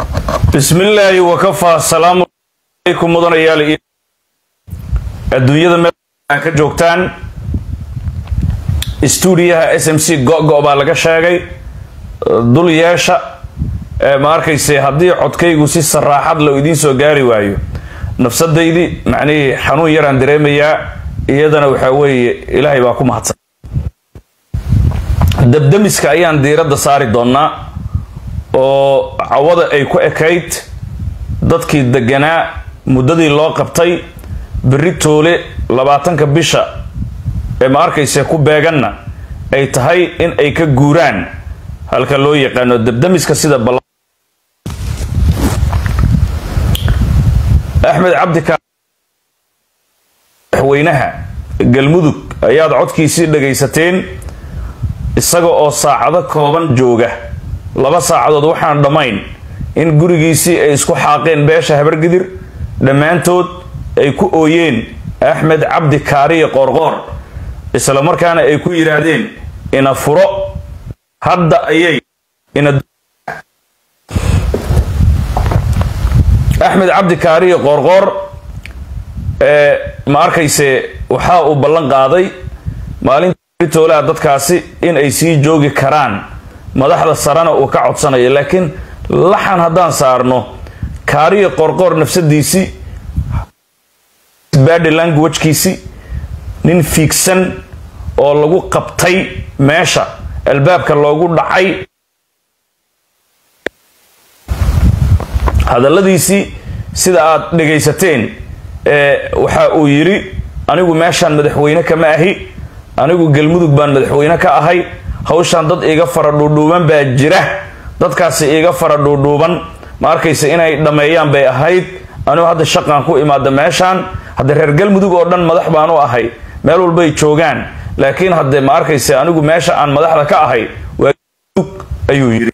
bismillaahi wakafaa salaamu calaykum mudanayaal iyo adduunyada meel aa ka joogtaan stuudiyaha s m c go-go baa laga sheegay dul yeesha ma arkayse haddii codkaygu si saraaxad la idiin soo gaari waayo nafsadaydii macnihii xanuun yaraan dareemayaa iyadana waxaa weeye ilaahay baa ku mahadsan dabdamiska ayaan diiradda saari doonaa oo cawada ay ku ekayd dadkii deganaa muddadii loo qabtay berri toole labaatanka bisha ee ma arkayse ku beeganna ay tahay in ay ka guuraan halka loo yaqaano dabdamiska sida bal axmed cabdika madaxweynaha galmudug ayaad codkiisii dhagaysateen isaga oo saacado kooban jooga laba saacadood waxaan dhammayn in gurigiisii ay isku xaaqeen beesha habargidir dhammaantood ay ku ooyeen axmed cabdi kaariye qoorqoor isla markaana ay ku yidhaahdeen ina furo hadda ayay axmed cabdi kaariye qoorqoor ma arkayse waxa uu ballan qaaday maalinta toolaha dadkaasi in ay sii joogi karaan madaxda sarena uu ka codsanayo laakiin laxan haddaan saarno kaariye qoorqoor nafsadiisii badi languagkiisii nin fiigsan oo lagu qabtay meesha albaabka loogu dhacay hadalladiisii sida aad dhagaysateen waxa uu yidhi anigu meeshaan madaxweyne kama ahi anigu galmudug baan madaxweyne ka ahay hawshaan dad iiga fara dhuudhuuban baa jira dadkaasi iiga fara dhuudhuuban ma arkaysa inay dhammeeyaan bay ahayd anigu hadda shaqaan ku imaada meeshaan hadda reer galmudug oo dhan madax baan u ahay meel walbay joogaan laakiin hadde ma arkaysa anigu meesha aan madaxda ka ahay waa ayuu yidhi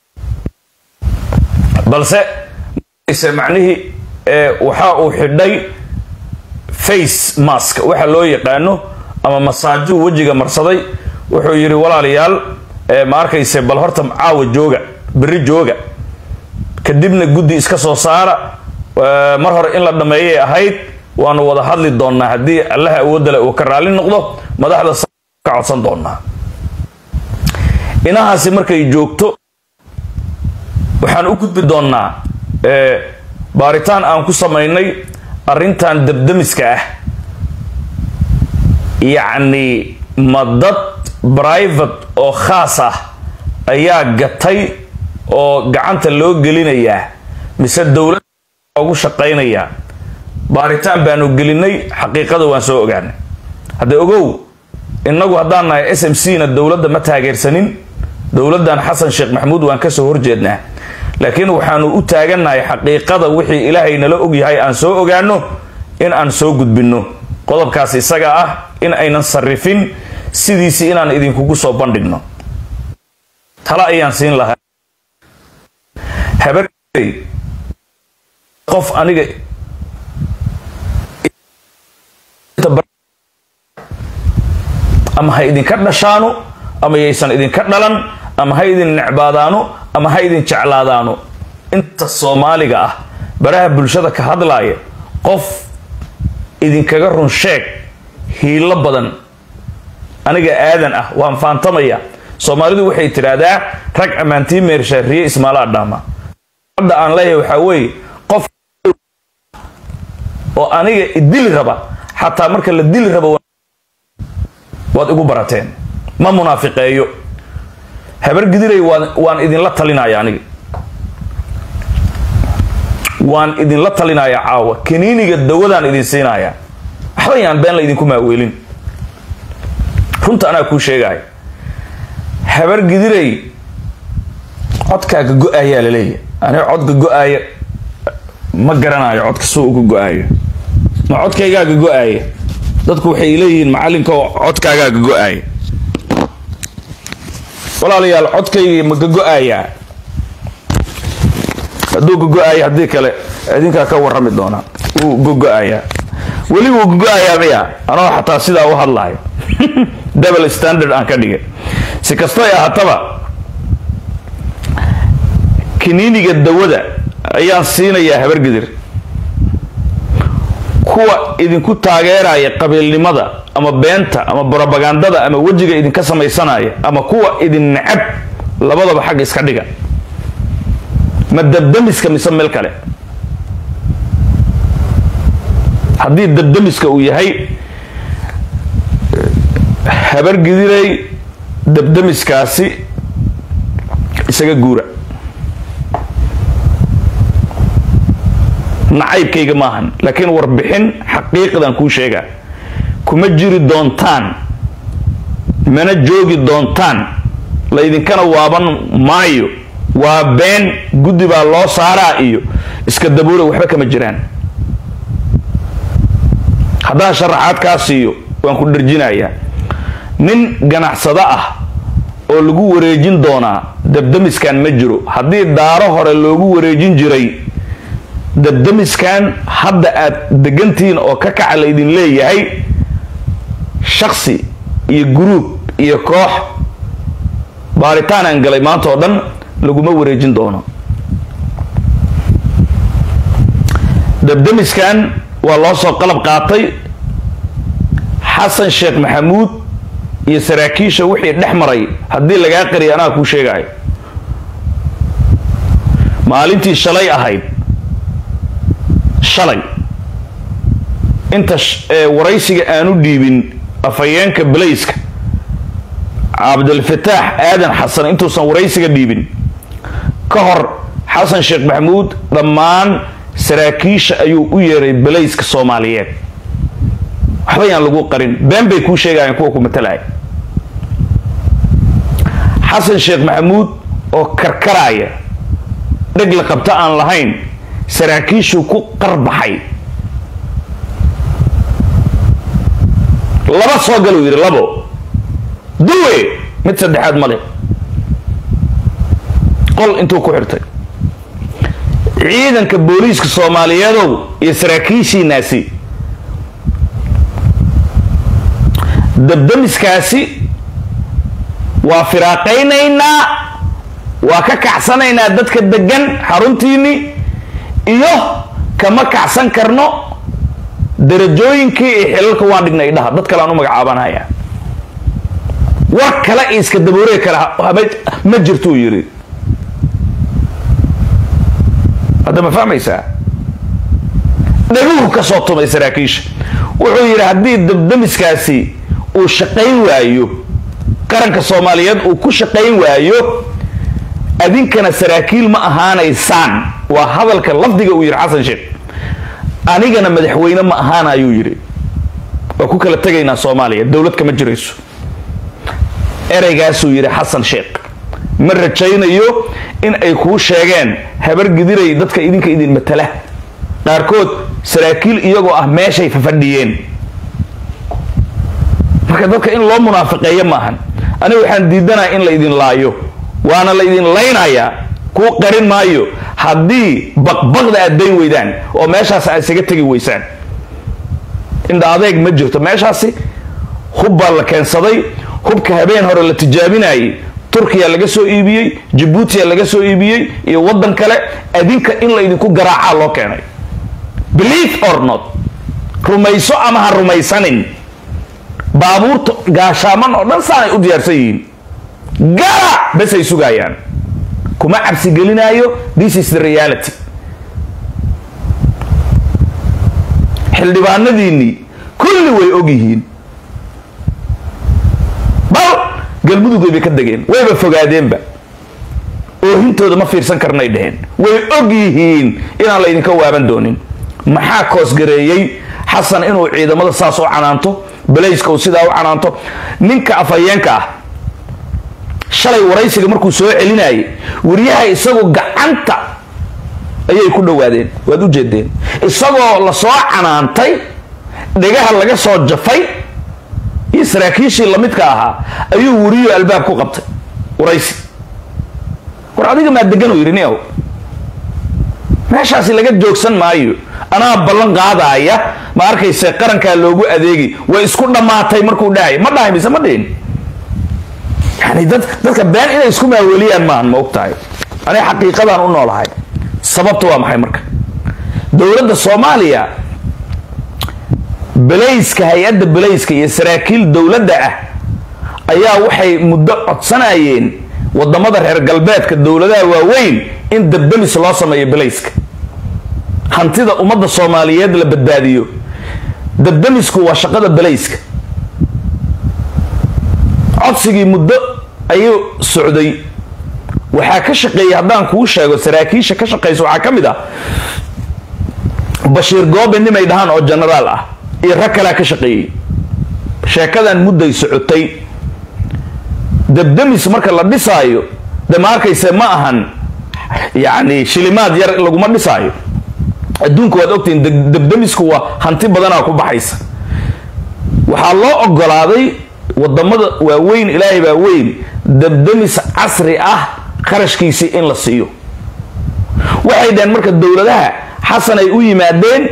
balse macnihii waxa uu xidhay face mask waxa loo yaqaano ama masaajuu wejiga marsaday wuxuu yidhi walaalayaal ma arkayse bal horta caawa jooga berri jooga kadibna guddi iska soo saara mar hore in la dhammeeyay ahayd waanu wada hadli doonnaa haddii allaha awoodale uu ka raalli noqdo madaxda ka codsan doonaa inahaasi markay joogto waxaan u gudbi doonnaa baaritaan aan ku samaynay arrintan dabdamiska ah yacni ma dad private oo khaas ah ayaa gatay oo gacanta loo gelinayaa mise dowladda loogu shaqaynayaa baaritaan baanu gelinay xaqiiqada waan soo ogaanay hadda ogow innagu haddaan nahay s m c na dowladda ma taageersanin dowladdan xasan sheekh maxamuud waan kasoo horjeednaa laakiin waxaanu u taagannahay xaqiiqada wixii ilaahay nala ogyahay aan soo ogaano in aan soo gudbinno qodobkaas isaga ah in aynan sarrifin sidiisii inaan idinkugu soo bandhigno tala ayaan siin lahaa habar qof aniga ama ha idinka dhashaano ama yaysan idinka dhalan ama ha idin necbaadaano ama ha idin jeclaadaano inta soomaaliga ah baraha bulshada ka hadlaaya qof idinkaga run sheeg hiilo badan aniga aadan ah waan faantamaya soomaalidu waxay tidhaahdaa rag ammaantii meershaariye ismaalaa dhaama hadda aan leeyahay waxaa weeye qof oo aniga idili raba xataa marka la dili rabo waad igu barateen ma munaafiqeeyo habar gidiray waan idinla talinaya aniga waan idinla talinaya caawa kaniiniga dawadaan idin siinaya waxba yaan been la idinku maaweelin runta anaa kuu sheegaya habar gidiray codkaaga go-ayaa la leeyahy aniga codka go-aaya ma garanayo codka suu uga go-aayo ma codkaygaaga go-aaya dadku waxay leeyihiin macallinka oo codkaagaaga go-aaya walaalayaal codkaygii ma ka go-aayaa hadduu ka go-aaya haddii kale idinkaa ka warrami doonaa wuu gogo-ayaa weli wuu gogo-ayaa miya anoo xataa sidaa u hadlayo double standard aan ka dhigay si kastoy ahaataba kiniiniga dawada ayaan siinayaa habargidir kuwa idinku taageeraya qabiilnimada ama beenta ama brobagandada ama wejiga idinka samaysanaya ama kuwa idin necab labadaba xagga iska dhiga ma dabdamiska mise meel kale haddii dabdamiska uu yahay habargidiray dabdamiskaasi isaga guura nacaybkayga maahan laakiin warbixin xaqiiqdan kuu sheegaa kuma jiri doontaan mana joogi doontaan laydinkana waaban maayo waa been guddi baa loo saaraa iyo iska dabuura waxba kama jiraan haddaan sharaxaad kaa siiyo waan ku dharjinayaa nin ganacsado ah oo lagu wareejin doonaa dabdamiskan ma jiro haddii daaro hore loogu wareejin jiray dabdamiskan hadda aad degantihiin oo ka kaca laydin leeyahay shaksi iyo guruub iyo koox baaritaan aan galay maanta oo dhan laguma wareejin doono dabdamiskan waa loo soo qalab qaatay xasan sheekh maxamuud iyo saraakiisha wixii dhex maray haddii lagaa qariya anaa kuu sheegayo maalintii shalay ahayd shalay inta waraysiga aanu dhiibin afhayeenka balayska cabdilfataax aadan xasan intuusan waraysiga dhiibin ka hor xasan sheekh maxamuud dhammaan saraakiisha ayuu u yeeray balayska soomaaliyeed waxba yaan lagu qarin been bay kuu sheegayaan kuwa ku matalaya xasan sheekh maxamuud oo karkaraya dheg la qabto aan lahayn saraakiishuu ku qarbaxay laba soo galuu yidhi labo duwe mid saddexaad male qol intuu ku xirtay ciidanka booliiska soomaaliyeedow iyo saraakiishiinaasi dabdamiskaasi waa firaaqaynaynaa waa ka kacsanaynaa dadka degan xaruntiinni iyo kama kacsan karno darajooyinkii iyo xilalka waan dhignay dhaha dad kale aan u magacaabanaya war kale iyo iska daboorey kale ma jirtuu yidhi hadda ma fahmaysaa dhaguhu ka soo tumay saraakiisha wuxuu yidhi haddii dabdamiskaasi uu shaqayn waayo qaranka soomaaliyeed uu ku shaqayn waayo adinkana saraakiil ma ahaanaysaan waa hadalka lafdiga uu yidhi xasan sheekh anigana madaxweyne ma ahaanayuu yidhi waa ku kala tegaynaa soomaaliya dowlad kama jirayso ereygaasuu yidhi xasan sheekh ma rajaynayo in ay kuu sheegeen habar gidiray dadka idinka idin matala qaarkood saraakiil iyagoo ah meeshay fafadhiyeen marka dadka in loo munaafiqeeyo maahan aniga waxaan diidanaya in la idin laayo waana la idin laynayaa kuu qarin maayo haddii baqbaqda aad dayn weydaan oo meeshaas aad isaga tegi weysaan indha adeeg ma jirto meeshaasi hub baa la keensaday hubka habeen hore la tijaabinayay turkiya laga soo iibiyey jabuutiya laga soo iibiyey iyo waddan kale adinka in la idinku garaacaa loo keenay believe or not rumayso ama ha rumaysanin baabuurta gaashaaman oo dhan saanay u diyaarsan yihiin gara besay sugayaan kuma cabsi gelinaayo this is the reality xildhibaanadiinnii kulli way og yihiin bal galmudug bay ka degeen wayba fogaadeenba oohintooda ma fiirsan karnay dheheen way og yihiin inaan la idinka waaban doonin maxaa koosgareeyey xasan inuu ciidamada saas u canaanto balayska uu sidaa u canaanto ninka afhayeenka ah shalay waraysiga markuu soo celinayay wariyaha isagu gacanta ayay ku dhowaadeen waad u jeedeen isagoo lasoo canaantay dhegaha laga soo jafay iyo saraakiishii lamidka ahaa ayuu wariyo albaab ku qabtay waraysi war adiga maa degan uu yidhi niow meeshaasi laga joogsan maayo anaa ballan qaadaaya ma arkayse qarankaa loogu adeegi way isku dhammaatay markuu dhahay ma dhahay mise ma dhihin yani dad dadka been inay isku maaweliyaan maahan ma og tahay aniga xaqiiqadaan u noolahay sababta waa maxay marka dowladda soomaaliya belayska hay-adda belayska iyo saraakiil dowladda ah ayaa waxay muddo codsanayeen wadamada reer galbeedka dowladaha waaweyn in dabdamis loo sameeyo belayska hantida ummadda soomaaliyeed la badbaadiyo dabdamisku waa shaqada belayska codsigii muddo ayuu socday waxaa ka shaqeeyay haddaan kuu sheego saraakiisha ka shaqeysa waxaa ka mid ah bashiir goobe nimay dhahaan oo genaraal ah iyo rag kalea ka shaqeeyey sheekadan mudday socotay dabdamis marka la dhisaayo de ma arkayse ma ahan yacni shilimaad yar laguma dhisaayo adduunka waad ogtihiin dabdamisku waa hanti badanaa ku baxaysa waxaa loo ogolaaday wadamada waaweyn ilaahay baa weyn dabdamis casri ah kharashkiisii in la siiyo waxay dhaheen marka dowladaha xasan ay u yimaadeen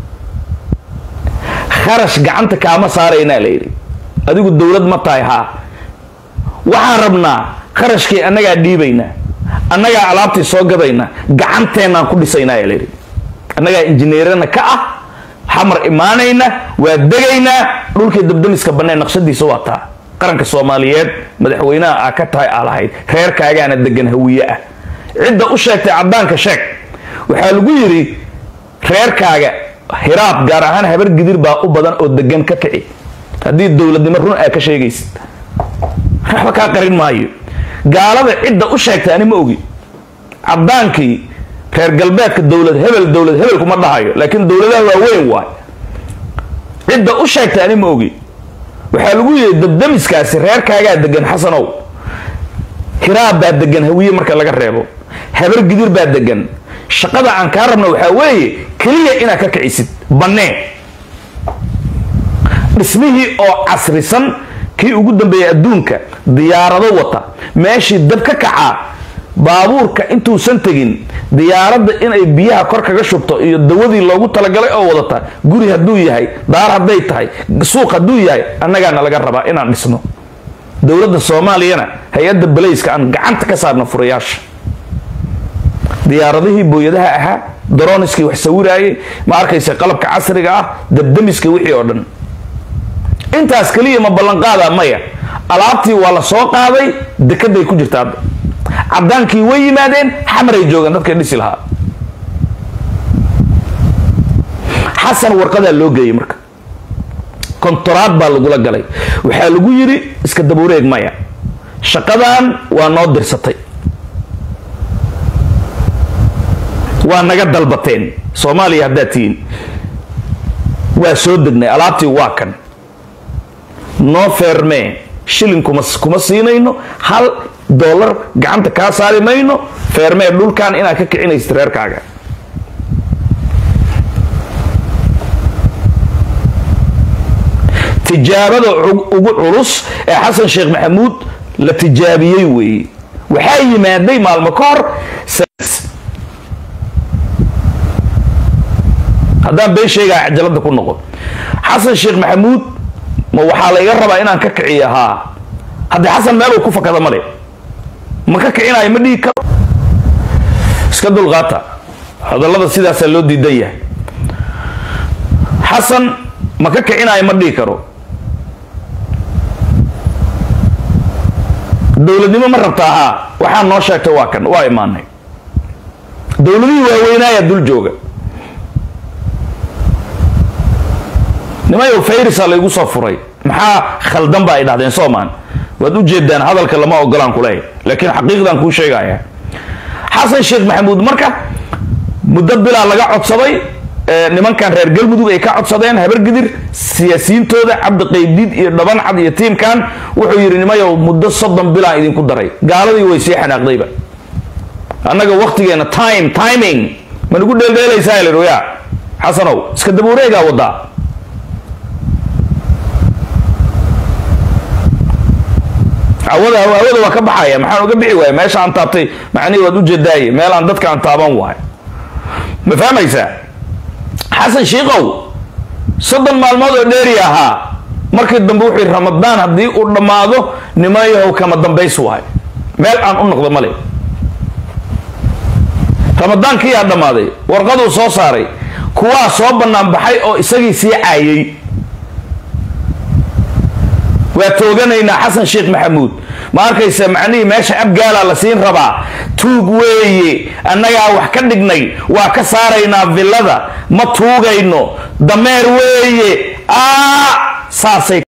kharash gacanta kaama saaraynaa layidhi adigu dowlad ma tahay haa waxaan rabnaa kharashkii annagaa dhiibaynaa annagaa alaabtii soo gadaynaa gacanteennaan ku dhisaynaa layidhi annagaa injineerana ka ah xamar imaanayna waa degaynaa dhulkii dabdamiska banneen naqshadiisa waa taa qaranka soomaaliyeed madaxweynaha aa ka tahay aa lahayd reerkaagaana degan hawiye ah cidda u sheegtay caddaanka sheeg waxaa lagu yidhi reerkaaga hiraab gaar ahaan habar gidir baa u badan oo degan ka kici haddii dowladnimo run aa ka sheegaysid waxba kaa qarin maayo gaalada cidda u sheegtay ani ma ogi caddaankii reer galbeedka dowlad hebel dowlad hebel kuma dhahayo laakiin dowladaha waaweyn waay cidda u sheegtay ani ma ogi waxaa lagu yidhi dabdamiskaasi reerkaagaa degan xasanow hiraab baa degan hawiye marka laga reebo habar gidir baa degan shaqada aan kaa rabna waxaa weeye keliya inaad ka kicisid banneen dhismihii oo casrisan kii ugu dambeeyay adduunka diyaarado wata meeshii dab ka kacaa baabuurka intuusan tegin diyaaradda inay biyaha kor kaga shubto iyo dawadii loogu talagalay oo wadata guri hadduu yahay daar hadday tahay suuq hadduu yahay annagaana laga rabaa inaan dhisno dowladda soomaaliyana hay-adda balayska aan gacanta ka saarno furayaasha diyaaradihii booyadaha ahaa daroniskii wax sawiraayay ma arkaysa qalabka casriga ah dabdamiska wixii oo dhan intaas keliya ma ballanqaada maya alaabtii waa la soo qaaday dekeday ku jirta hadda caddaankii way yimaadeen xamaray joogaan dadkay dhisi lahaa xasan warqadaa loo geeyey marka kontoraad baa lagula galay waxaa lagu yidhi iska dabuureeg maya shaqadan waa noo dirsatay waa naga dalbateen soomaaliya haddaad tihiin waa soo degnay alaabtii waa kan noo feermee shilin kuma kuma siinayno hal dollar gacanta kaa saari mayno feermee dhulkan inaad ka kicinaysid reerkaaga tijaabada ugu culus ee xasan sheekh maxamuud la tijaabiyey weeye waxaa yimaaday maalmo ka hor haddaan been sheegaa cajalada ku noqon xasan sheekh maxamuud ma waxaa layga rabaa inaan ka kiciyo haa haddii xasan meeluu ku fakada male ma ka kicinayo ma dhihi karo iska dulqaata hadallada sidaasaa loo diidan yahay xasan ma ka kicinayo ma dhihi karo dowladnimo ma rabtaa haa waxaa noo sheegtay waa kan waa imaanay dowladihii waaweynaaya dul jooga nimayow fayrisa laygu soo furay maxaa khaldan ba ay dhahdeen soomaan waad u jeedaan hadalka lama ogolaan kuleeya laakiin xaqiiqdan kuu sheegaya xasan sheekh maxamuud marka muddo bilaa laga codsaday nimankan reer galmudug ay ka codsadeen habargidir siyaasiyiintooda cabdi qaybdiid iyo dhabancad iyo tiimkan wuxuu yidhi nimayow muddo soddon bilaan idinku daray gaaladii way sii xanaaqdayba annaga waktigeena time timing ma nagu dheeldheelaysaa la ya xasanow iska dabuureegaa wadaa awada hawada waa ka baxaya maxaan uga bixi waaya meesha aan taabtay macnihi waad ujeedaaye meel aan dadka aan taaban waay ma fahmaysaa xasan shiikow soddon maalmood oo dheeri ahaa markii dambe wuxuu yidhi ramadaan haddii uu dhammaado nimayahow kama dambays waay meel aan u noqdo male ramadaankiyaa dhammaaday warqaduu soo saaray kuwaa soo bannaan baxay oo isagii sii caayay waa tooganaynaa xasan sheekh maxamuud ma arkaysa macnihii meesha abgaalaa la siin rabaa tuug weeye annagaa wax ka dhignay waa ka saaraynaa villada ma tuugayno dameer weeye aa saasay